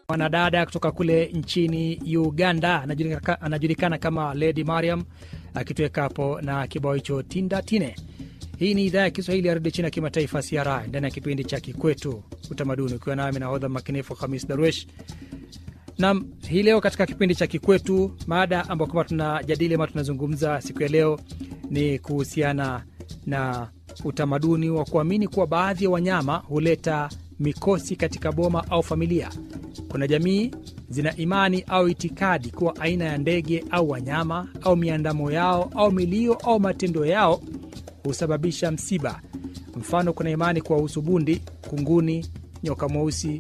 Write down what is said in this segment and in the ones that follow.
mwanadada kutoka kule nchini Uganda anajulikana, anajulikana kama Lady Mariam akituweka hapo na kibao hicho tinda tine. Hii ni idhaa ya Kiswahili ya redio China kimataifa CRI ndani ya kipindi cha Kikwetu Utamaduni, ukiwa nami nahodha makinifu Hamis Darwesh. Nam, hii leo katika kipindi cha Kikwetu, mada ambayo kama tunajadili ama tunazungumza siku ya leo ni kuhusiana na utamaduni wa kuamini kuwa baadhi ya wanyama huleta mikosi katika boma au familia. Kuna jamii zina imani au itikadi kuwa aina ya ndege au wanyama au miandamo yao au milio au matendo yao husababisha msiba. Mfano, kuna imani kuwahusu bundi, kunguni, nyoka mweusi,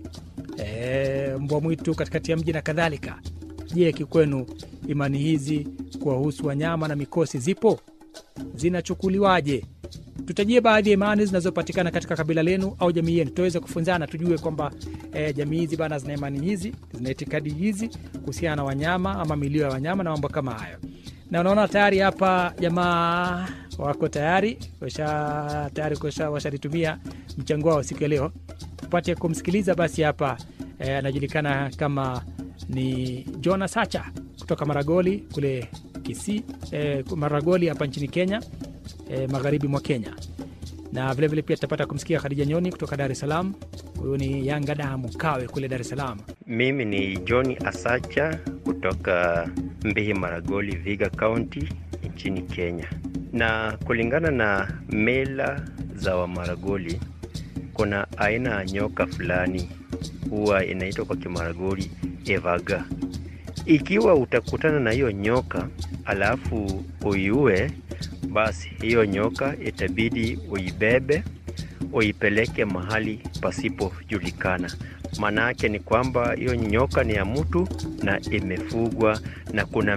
e, mbwa mwitu katikati ya mji na kadhalika. Je, kikwenu imani hizi kuwahusu wanyama na mikosi zipo? Zinachukuliwaje? Tutajie baadhi ya imani zinazopatikana katika kabila lenu au jamii yenu, tuweze kufunzana, tujue kwamba e, jamii hizi bana zina imani hizi, zina itikadi hizi kuhusiana na wanyama ama milio ya wanyama na mambo kama hayo. Na unaona tayari hapa jamaa wako tayari washa tayari washalitumia mchango wao siku ya leo, tupate kumsikiliza. Basi hapa e, anajulikana kama ni Jonas Sacha kutoka Maragoli kule Kisii, e, Maragoli hapa nchini Kenya. E, magharibi mwa Kenya na vilevile vile pia tutapata kumsikia Khadija Nyoni kutoka Dar es Salaam. Huyu ni Yanga damu kawe kule Dar es Salaam. Mimi ni John Asacha kutoka Mbihi Maragoli, Viga County nchini Kenya. Na kulingana na mila za Wamaragoli, kuna aina ya nyoka fulani huwa inaitwa kwa Kimaragoli evaga. Ikiwa utakutana na hiyo nyoka alafu uiue basi hiyo nyoka itabidi uibebe uipeleke mahali pasipojulikana. Maana yake ni kwamba hiyo nyoka ni ya mtu na imefugwa na kuna